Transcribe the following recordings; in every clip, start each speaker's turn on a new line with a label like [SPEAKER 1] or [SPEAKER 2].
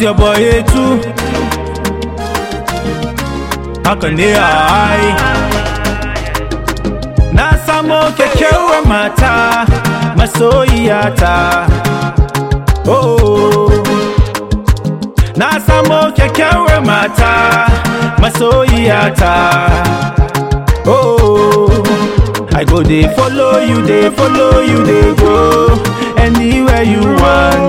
[SPEAKER 1] your boy A2 haka ne ai na samo kyakkyawar mata masoyiyata oh na samo kyakkyawar mata masoyiyata oh i go dey follow you dey follow you dey go anywhere you want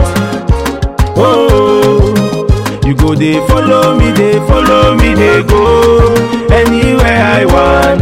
[SPEAKER 1] oh you go dey follow me dey follow me dey go anywhere i want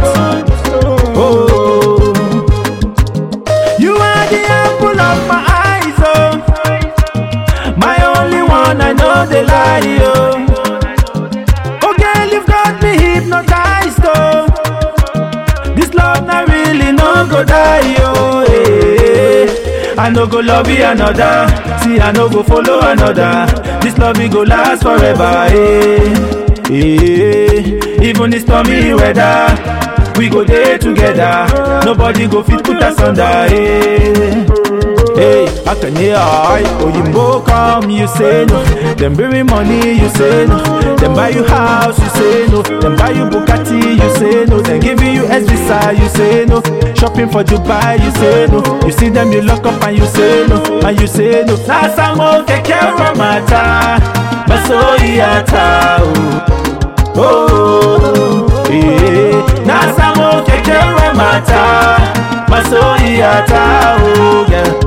[SPEAKER 1] oh you are the apple of my eyes oh my only one i know dey lie oh oh girl you've got me hypnotized oh this love na really no go die oh eh. I no go love you another, see I no go follow another. This love it go last forever. Eh. Eh. Even in stormy weather, we go there together. Nobody go fit put us under. Eh. Hey, I can hear I Oyinbo come, you say no. Them bring money, you say no. Them buy you house, you say no. Them buy you Bugatti, you say no. Them giving you S visa, you say no. Shopping for Dubai, you say no. You see them, you lock up and you say no, and you say no. Now some more take care of mata, masoyata, oh, oh, yeah. Now some more take care of mata, masoyata, oh, yeah.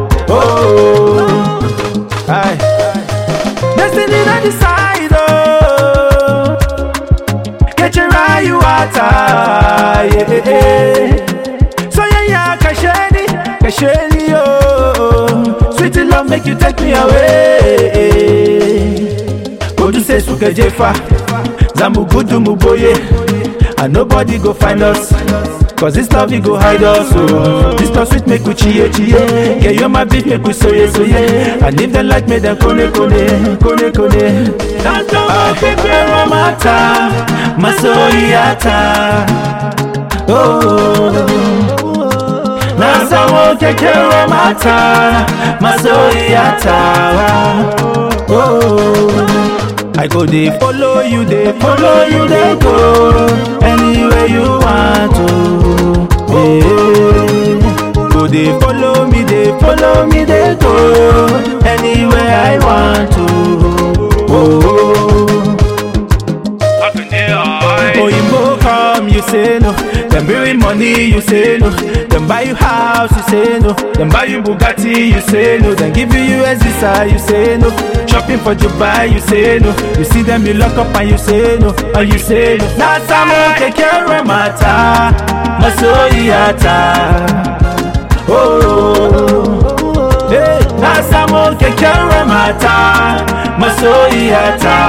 [SPEAKER 1] Oh, aye. Destiny not decide, oh. Get your eye, you are tired, yeah. So yeah, yeah, kasheni, kasheni, oh. Sweet love make you take me away. Go to say suke jefa, zamu gudu muboye, and nobody go find us. Cause this love you go hide us, oh. This love sweet make we chiye chiye. Yeah, you're my beef make we soye soye. And if they like me, then kone kone, kone kone. Tanto pepe romata, masoyata. Oh, nasawo keke romata, masoyata. Oh. I go dey follow you, dey follow you, dey go anywhere you want to. Yeah. Go dey follow me, dey follow me, dey go anywhere I want to. Oh. Oyinbo come, you say no. Them bring money, you say no. Them buy you house, you say no. Them buy you Bugatti, you say no. Then give you US visa, you say no. Shopping for Dubai, you say no. You see them, you lock up and you say no, and you say no. Now someone take care of mata, masoyata. Oh, hey, now someone take care of mata, masoyata.